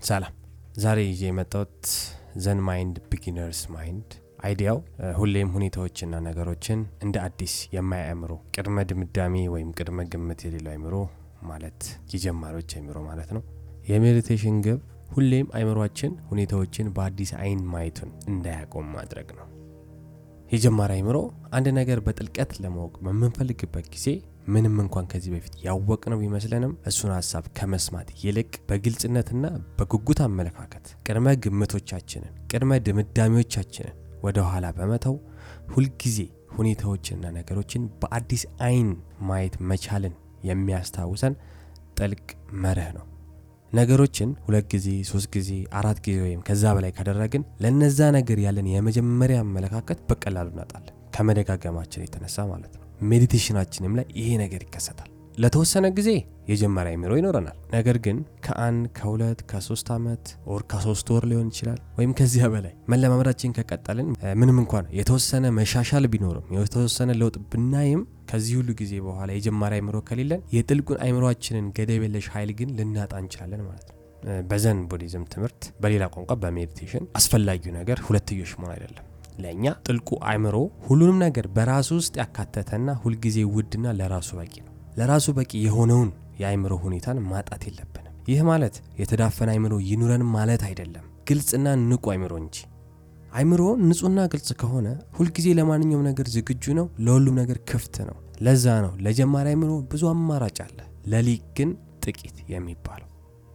ሰላም። ዛሬ ይዤ የመጣሁት ዘን ማይንድ ቢጊነርስ ማይንድ አይዲያው ሁሌም ሁኔታዎችና ነገሮችን እንደ አዲስ የማይ አእምሮ፣ ቅድመ ድምዳሜ ወይም ቅድመ ግምት የሌለው አእምሮ ማለት የጀማሪዎች አእምሮ ማለት ነው። የሜዲቴሽን ግብ ሁሌም አእምሯችን ሁኔታዎችን በአዲስ አይን ማየቱን እንዳያቆም ማድረግ ነው። የጀማሪ አእምሮ አንድ ነገር በጥልቀት ለማወቅ በምንፈልግበት ጊዜ ምንም እንኳን ከዚህ በፊት ያወቅነው ቢመስለንም እሱን ሀሳብ ከመስማት ይልቅ በግልጽነትና በጉጉት አመለካከት ቅድመ ግምቶቻችንን፣ ቅድመ ድምዳሜዎቻችንን ወደ ኋላ በመተው ሁልጊዜ ሁኔታዎችንና ነገሮችን በአዲስ አይን ማየት መቻልን የሚያስታውሰን ጥልቅ መርህ ነው። ነገሮችን ሁለት ጊዜ፣ ሶስት ጊዜ፣ አራት ጊዜ ወይም ከዛ በላይ ካደረግን ለነዛ ነገር ያለን የመጀመሪያ አመለካከት በቀላሉ እናጣለን፣ ከመደጋገማችን የተነሳ ማለት ነው። ሜዲቴሽናችንም ላይ ይሄ ነገር ይከሰታል። ለተወሰነ ጊዜ የጀመረ አእምሮ ይኖረናል። ነገር ግን ከአንድ ከሁለት ከሶስት ዓመት ወር ከሶስት ወር ሊሆን ይችላል ወይም ከዚያ በላይ መለማመዳችን ከቀጠልን ምንም እንኳን የተወሰነ መሻሻል ቢኖርም የተወሰነ ለውጥ ብናይም ከዚህ ሁሉ ጊዜ በኋላ የጀማሪ አእምሮ ከሌለን የጥልቁን አእምሯችንን ገደብ የለሽ ኃይል ግን ልናጣ እንችላለን ማለት ነው። በዘን ቡዲዝም ትምህርት በሌላ ቋንቋ በሜዲቴሽን አስፈላጊው ነገር ሁለትዮሽ መሆን አይደለም። ለእኛ ጥልቁ አእምሮ ሁሉንም ነገር በራሱ ውስጥ ያካተተና ሁልጊዜ ውድና ለራሱ በቂ ነው። ለራሱ በቂ የሆነውን የአእምሮ ሁኔታን ማጣት የለብንም። ይህ ማለት የተዳፈነ አእምሮ ይኑረን ማለት አይደለም፣ ግልጽና ንቁ አእምሮ እንጂ። አእምሮ ንጹህና ግልጽ ከሆነ ሁልጊዜ ለማንኛውም ነገር ዝግጁ ነው፣ ለሁሉም ነገር ክፍት ነው። ለዛ ነው ለጀማሪ አእምሮ ብዙ አማራጭ አለ፣ ለሊቅ ግን ጥቂት የሚባለው።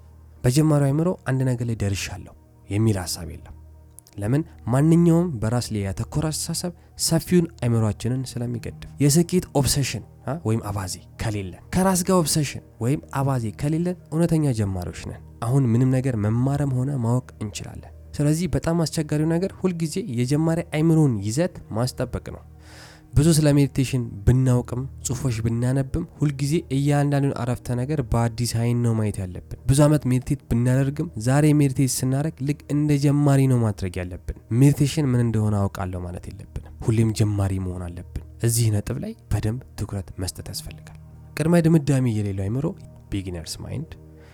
በጀማሪ አእምሮ አንድ ነገር ላይ ደርሻለሁ የሚል ሀሳብ የለም። ለምን? ማንኛውም በራስ ላይ ያተኮረ አስተሳሰብ ሰፊውን አእምሯችንን ስለሚገድብ። የስኬት ኦብሰሽን ወይም አባዜ ከሌለን፣ ከራስ ጋር ኦብሰሽን ወይም አባዜ ከሌለን እውነተኛ ጀማሪዎች ነን። አሁን ምንም ነገር መማርም ሆነ ማወቅ እንችላለን። ስለዚህ በጣም አስቸጋሪው ነገር ሁልጊዜ የጀማሪ አእምሮን ይዘት ማስጠበቅ ነው። ብዙ ስለ ሜዲቴሽን ብናውቅም ጽሁፎች ብናነብም ሁልጊዜ እያንዳንዱን አረፍተ ነገር በአዲስ አይን ነው ማየት ያለብን። ብዙ ዓመት ሜዲቴት ብናደርግም ዛሬ ሜዲቴት ስናደርግ ልክ እንደ ጀማሪ ነው ማድረግ ያለብን። ሜዲቴሽን ምን እንደሆነ አውቃለሁ ማለት የለብንም። ሁሌም ጀማሪ መሆን አለብን። እዚህ ነጥብ ላይ በደንብ ትኩረት መስጠት ያስፈልጋል። ቅድመ ድምዳሜ የሌለው አእምሮ ቢጊነርስ ማይንድ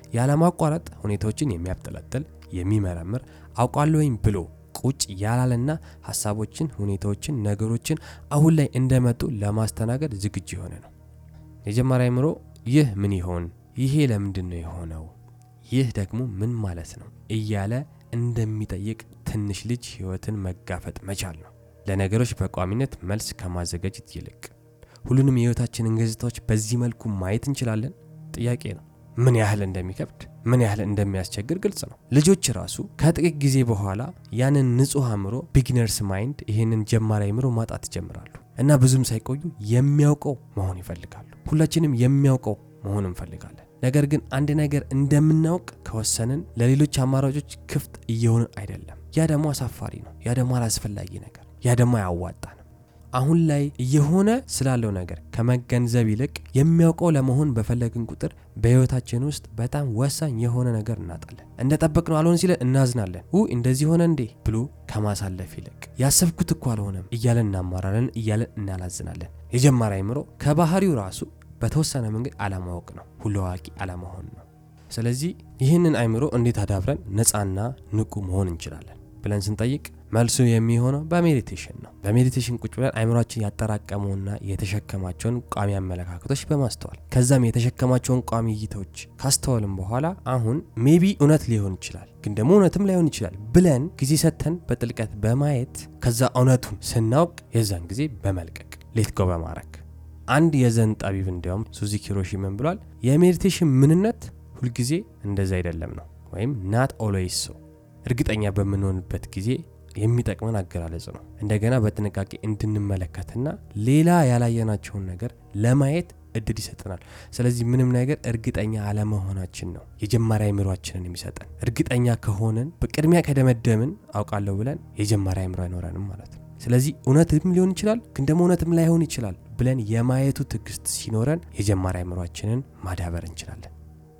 ያለማቋረጥ ሁኔታዎችን የሚያብጠለጥል የሚመረምር አውቃለሁኝ ብሎ ቁጭ ያላለና ሀሳቦችን፣ ሁኔታዎችን፣ ነገሮችን አሁን ላይ እንደመጡ ለማስተናገድ ዝግጁ የሆነ ነው። የጀማሪ አእምሮ ይህ ምን ይሆን፣ ይሄ ለምንድን ነው የሆነው፣ ይህ ደግሞ ምን ማለት ነው እያለ እንደሚጠይቅ ትንሽ ልጅ ህይወትን መጋፈጥ መቻል ነው። ለነገሮች በቋሚነት መልስ ከማዘጋጀት ይልቅ ሁሉንም የህይወታችንን ገጽታዎች በዚህ መልኩ ማየት እንችላለን? ጥያቄ ነው። ምን ያህል እንደሚከብድ ምን ያህል እንደሚያስቸግር ግልጽ ነው። ልጆች ራሱ ከጥቂት ጊዜ በኋላ ያንን ንጹህ አእምሮ ቢግነርስ ማይንድ ይህንን ጀማሪ አእምሮ ማጣት ይጀምራሉ እና ብዙም ሳይቆዩ የሚያውቀው መሆን ይፈልጋሉ። ሁላችንም የሚያውቀው መሆን እንፈልጋለን። ነገር ግን አንድ ነገር እንደምናውቅ ከወሰንን ለሌሎች አማራጮች ክፍት እየሆንን አይደለም። ያ ደግሞ አሳፋሪ ነው። ያ ደግሞ አላስፈላጊ ነገር፣ ያ ደግሞ አያዋጣንም። አሁን ላይ እየሆነ ስላለው ነገር ከመገንዘብ ይልቅ የሚያውቀው ለመሆን በፈለግን ቁጥር በህይወታችን ውስጥ በጣም ወሳኝ የሆነ ነገር እናጣለን። እንደ ጠበቅነው አልሆን ሲለን እናዝናለን። ው እንደዚህ ሆነ እንዴ ብሎ ከማሳለፍ ይልቅ ያሰብኩት እኮ አልሆነም እያለን እናማራለን፣ እያለን እናላዝናለን። የጀማሪ አእምሮ ከባህሪው ራሱ በተወሰነ መንገድ አለማወቅ ነው፣ ሁሉ አዋቂ አለመሆን ነው። ስለዚህ ይህንን አእምሮ እንዴት አዳብረን ነፃና ንቁ መሆን እንችላለን ብለን ስንጠይቅ መልሱ የሚሆነው በሜዲቴሽን ነው። በሜዲቴሽን ቁጭ ብለን አእምሯችን ያጠራቀመውና የተሸከማቸውን ቋሚ አመለካከቶች በማስተዋል ከዛም የተሸከማቸውን ቋሚ እይታዎች ካስተዋልም በኋላ አሁን ሜቢ እውነት ሊሆን ይችላል፣ ግን ደግሞ እውነትም ላይሆን ይችላል ብለን ጊዜ ሰጥተን በጥልቀት በማየት ከዛ እውነቱን ስናውቅ የዛን ጊዜ በመልቀቅ ሌት ጎ በማድረግ አንድ የዘን ጠቢብ እንዲያውም ሱዙኪ ሂሮሺ ምን ብሏል? የሜዲቴሽን ምንነት ሁልጊዜ እንደዚ አይደለም ነው ወይም ናት ኦልዌይስ ሶ እርግጠኛ በምንሆንበት ጊዜ የሚጠቅመን አገላለጽ ነው። እንደገና በጥንቃቄ እንድንመለከትና ሌላ ያላየናቸውን ነገር ለማየት እድል ይሰጠናል። ስለዚህ ምንም ነገር እርግጠኛ አለመሆናችን ነው የጀማሪ አእምሯችንን የሚሰጠን። እርግጠኛ ከሆንን በቅድሚያ ከደመደምን አውቃለሁ ብለን የጀማሪ አእምሮ አይኖረንም ማለት ነው። ስለዚህ እውነትም ሊሆን ይችላል፣ ግን ደግሞ እውነትም ላይሆን ይችላል ብለን የማየቱ ትዕግስት ሲኖረን የጀማሪ አእምሯችንን ማዳበር እንችላለን።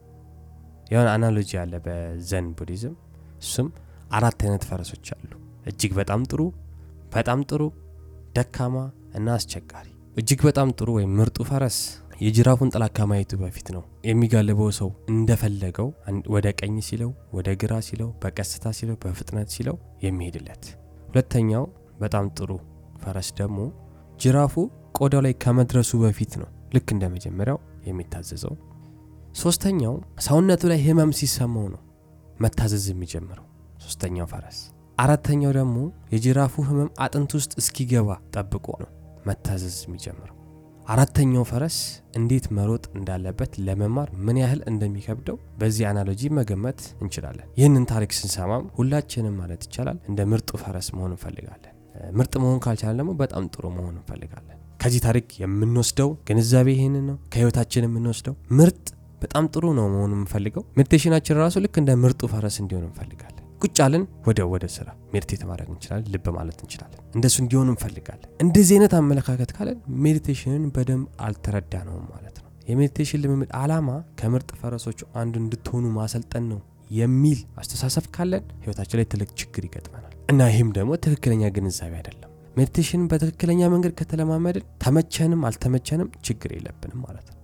የሆነ አናሎጂ አለ በዘን ቡዲዝም እሱም አራት አይነት ፈረሶች አሉ። እጅግ በጣም ጥሩ፣ በጣም ጥሩ፣ ደካማ እና አስቸጋሪ። እጅግ በጣም ጥሩ ወይም ምርጡ ፈረስ የጅራፉን ጥላ ከማየቱ በፊት ነው የሚጋልበው ሰው እንደፈለገው ወደ ቀኝ ሲለው፣ ወደ ግራ ሲለው፣ በቀስታ ሲለው፣ በፍጥነት ሲለው የሚሄድለት። ሁለተኛው በጣም ጥሩ ፈረስ ደግሞ ጅራፉ ቆዳው ላይ ከመድረሱ በፊት ነው ልክ እንደ መጀመሪያው የሚታዘዘው። ሶስተኛው ሰውነቱ ላይ ህመም ሲሰማው ነው መታዘዝ የሚጀምረው ሶስተኛው ፈረስ። አራተኛው ደግሞ የጅራፉ ህመም አጥንት ውስጥ እስኪገባ ጠብቆ ነው መታዘዝ የሚጀምረው። አራተኛው ፈረስ እንዴት መሮጥ እንዳለበት ለመማር ምን ያህል እንደሚከብደው በዚህ አናሎጂ መገመት እንችላለን። ይህንን ታሪክ ስንሰማም ሁላችንም ማለት ይቻላል እንደ ምርጡ ፈረስ መሆን እንፈልጋለን። ምርጥ መሆን ካልቻለን ደግሞ በጣም ጥሩ መሆን እንፈልጋለን። ከዚህ ታሪክ የምንወስደው ግንዛቤ ይህንን ነው። ከህይወታችን የምንወስደው ምርጥ በጣም ጥሩ ነው መሆን የምንፈልገው። ሜዲቴሽናችን ራሱ ልክ እንደ ምርጡ ፈረስ እንዲሆን እንፈልጋለን። ቁጭ አለን ወደ ወደ ስራ ሜዲቴት ማድረግ እንችላለን። ልብ ማለት እንችላለን። እንደሱ እንዲሆን እንፈልጋለን። እንደዚህ አይነት አመለካከት ካለን ሜዲቴሽንን በደንብ አልተረዳ ነውም ማለት ነው። የሜዲቴሽን ልምምድ ዓላማ ከምርጥ ፈረሶቹ አንዱ እንድትሆኑ ማሰልጠን ነው የሚል አስተሳሰብ ካለን ህይወታችን ላይ ትልቅ ችግር ይገጥመናል እና ይህም ደግሞ ትክክለኛ ግንዛቤ አይደለም። ሜዲቴሽንን በትክክለኛ መንገድ ከተለማመድን ተመቸንም አልተመቸንም ችግር የለብንም ማለት ነው።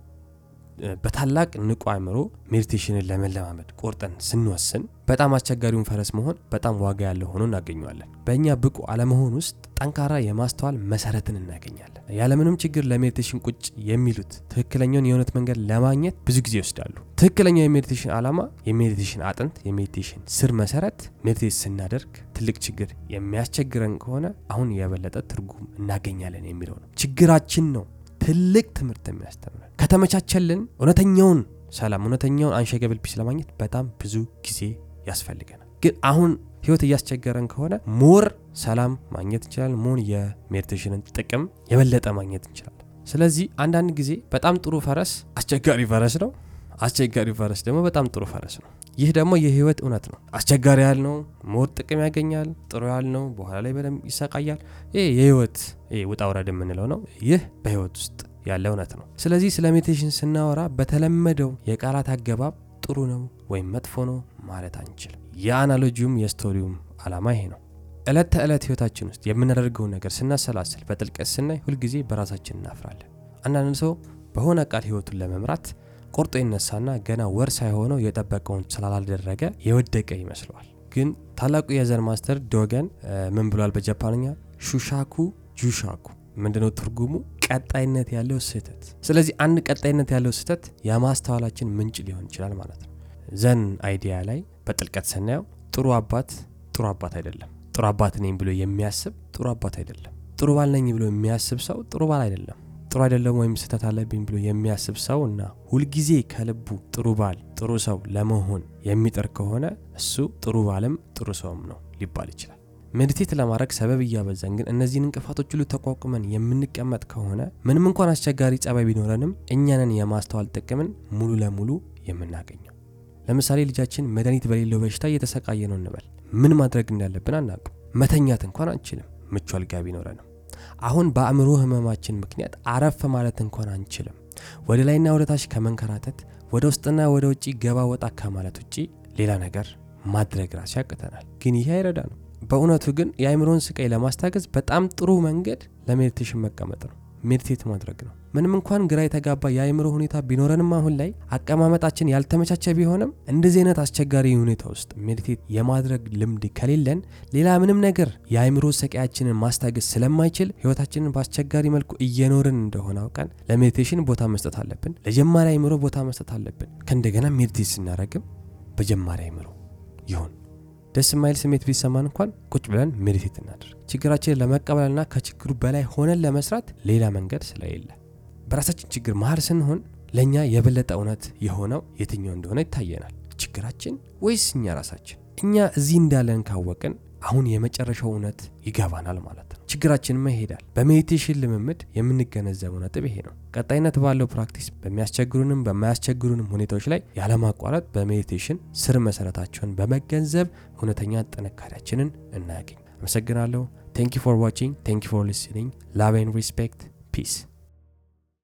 በታላቅ ንቁ አእምሮ ሜዲቴሽንን ለመለማመድ ቆርጠን ስንወስን በጣም አስቸጋሪውን ፈረስ መሆን በጣም ዋጋ ያለው ሆኖ እናገኘዋለን። በእኛ ብቁ አለመሆን ውስጥ ጠንካራ የማስተዋል መሰረትን እናገኛለን። ያለምንም ችግር ለሜዲቴሽን ቁጭ የሚሉት ትክክለኛውን የእውነት መንገድ ለማግኘት ብዙ ጊዜ ይወስዳሉ። ትክክለኛው የሜዲቴሽን ዓላማ የሜዲቴሽን አጥንት፣ የሜዲቴሽን ስር መሰረት ሜዲቴት ስናደርግ ትልቅ ችግር የሚያስቸግረን ከሆነ አሁን የበለጠ ትርጉም እናገኛለን የሚለው ነው። ችግራችን ነው ትልቅ ትምህርት የሚያስተምረን ከተመቻቸልን እውነተኛውን ሰላም እውነተኛውን አንሸገብል ፒስ ለማግኘት በጣም ብዙ ጊዜ ያስፈልገናል። ግን አሁን ህይወት እያስቸገረን ከሆነ ሞር ሰላም ማግኘት እንችላለን። ሞር የሜዲቴሽንን ጥቅም የበለጠ ማግኘት እንችላለን። ስለዚህ አንዳንድ ጊዜ በጣም ጥሩ ፈረስ አስቸጋሪ ፈረስ ነው። አስቸጋሪ ፈረስ ደግሞ በጣም ጥሩ ፈረስ ነው። ይህ ደግሞ የህይወት እውነት ነው። አስቸጋሪ ያህል ነው ሞር ጥቅም ያገኛል። ጥሩ ያህል ነው በኋላ ላይ በደንብ ይሰቃያል። ይህ የህይወት ውጣ ውረድ የምንለው ነው። ይህ በህይወት ውስጥ ያለ እውነት ነው። ስለዚህ ስለ ሜዲቴሽን ስናወራ በተለመደው የቃላት አገባብ ጥሩ ነው ወይም መጥፎ ነው ማለት አንችልም። የአናሎጂውም የስቶሪውም ዓላማ ይሄ ነው። ዕለት ተዕለት ህይወታችን ውስጥ የምናደርገውን ነገር ስናሰላስል በጥልቀት ስናይ ሁልጊዜ በራሳችን እናፍራለን። አንዳንድ ሰው በሆነ ቃል ህይወቱን ለመምራት ቆርጦ ይነሳና ገና ወር ሳይሆነው የጠበቀውን ስላላደረገ የወደቀ ይመስለዋል። ግን ታላቁ የዘን ማስተር ዶገን ምን ብሏል? በጃፓንኛ ሹሻኩ ጁሻኩ ምንድነው ትርጉሙ? ቀጣይነት ያለው ስህተት። ስለዚህ አንድ ቀጣይነት ያለው ስህተት የማስተዋላችን ምንጭ ሊሆን ይችላል ማለት ነው። ዘን አይዲያ ላይ በጥልቀት ስናየው ጥሩ አባት ጥሩ አባት አይደለም። ጥሩ አባት ነኝ ብሎ የሚያስብ ጥሩ አባት አይደለም። ጥሩ ባል ነኝ ብሎ የሚያስብ ሰው ጥሩ ባል አይደለም። ጥሩ አይደለም ወይም ስህተት አለብኝ ብሎ የሚያስብ ሰው እና ሁልጊዜ ከልቡ ጥሩ ባል ጥሩ ሰው ለመሆን የሚጥር ከሆነ እሱ ጥሩ ባልም ጥሩ ሰውም ነው ሊባል ይችላል። ሜዲቴት ለማድረግ ሰበብ እያበዛን ግን እነዚህን እንቅፋቶች ሁሉ ተቋቁመን የምንቀመጥ ከሆነ ምንም እንኳን አስቸጋሪ ጸባይ ቢኖረንም እኛንን የማስተዋል ጥቅምን ሙሉ ለሙሉ የምናገኘው። ለምሳሌ ልጃችን መድኃኒት በሌለው በሽታ እየተሰቃየ ነው እንበል። ምን ማድረግ እንዳለብን አናውቅም። መተኛት እንኳን አንችልም፣ ምቹ አልጋ ቢኖረንም። አሁን በአእምሮ ህመማችን ምክንያት አረፍ ማለት እንኳን አንችልም። ወደ ላይና ወደ ታች ከመንከራተት ወደ ውስጥና ወደ ውጭ ገባ ወጣ ከማለት ውጭ ሌላ ነገር ማድረግ ራሱ ያቅተናል። ግን ይሄ አይረዳ ነው። በእውነቱ ግን የአእምሮን ስቃይ ለማስታገዝ በጣም ጥሩ መንገድ ለሜዲቴሽን መቀመጥ ነው፣ ሜዲቴት ማድረግ ነው። ምንም እንኳን ግራ የተጋባ የአእምሮ ሁኔታ ቢኖረንም አሁን ላይ አቀማመጣችን ያልተመቻቸ ቢሆንም እንደዚህ አይነት አስቸጋሪ ሁኔታ ውስጥ ሜዲቴት የማድረግ ልምድ ከሌለን ሌላ ምንም ነገር የአእምሮ ሰቃያችንን ማስታገዝ ስለማይችል ህይወታችንን በአስቸጋሪ መልኩ እየኖርን እንደሆነ አውቀን ለሜዲቴሽን ቦታ መስጠት አለብን። ለጀማሪ አእምሮ ቦታ መስጠት አለብን። ከእንደገና ሜዲቴት ስናደርግም በጀማሪ አእምሮ ይሁን ደስ የማይል ስሜት ቢሰማን እንኳን ቁጭ ብለን ሜዲቴት እናድርግ። ችግራችንን ለመቀበልና ከችግሩ በላይ ሆነን ለመስራት ሌላ መንገድ ስለሌለ በራሳችን ችግር መሀል ስንሆን ለእኛ የበለጠ እውነት የሆነው የትኛው እንደሆነ ይታየናል። ችግራችን ወይስ እኛ ራሳችን? እኛ እዚህ እንዳለን ካወቅን አሁን የመጨረሻው እውነት ይገባናል ማለት ነው። ችግራችንማ ይሄዳል። በሜዲቴሽን ልምምድ የምንገነዘበው ነጥብ ይሄ ነው። ቀጣይነት ባለው ፕራክቲስ በሚያስቸግሩንም በማያስቸግሩንም ሁኔታዎች ላይ ያለማቋረጥ በሜዲቴሽን ስር መሰረታቸውን በመገንዘብ እውነተኛ ጥንካሬያችንን እናያገኝ። አመሰግናለሁ። ቴንክ ዩ ፎር ዋቺንግ ቴንክ ዩ ፎር ሊስኒንግ ላቭ ኤንድ ሪስፔክት ፒስ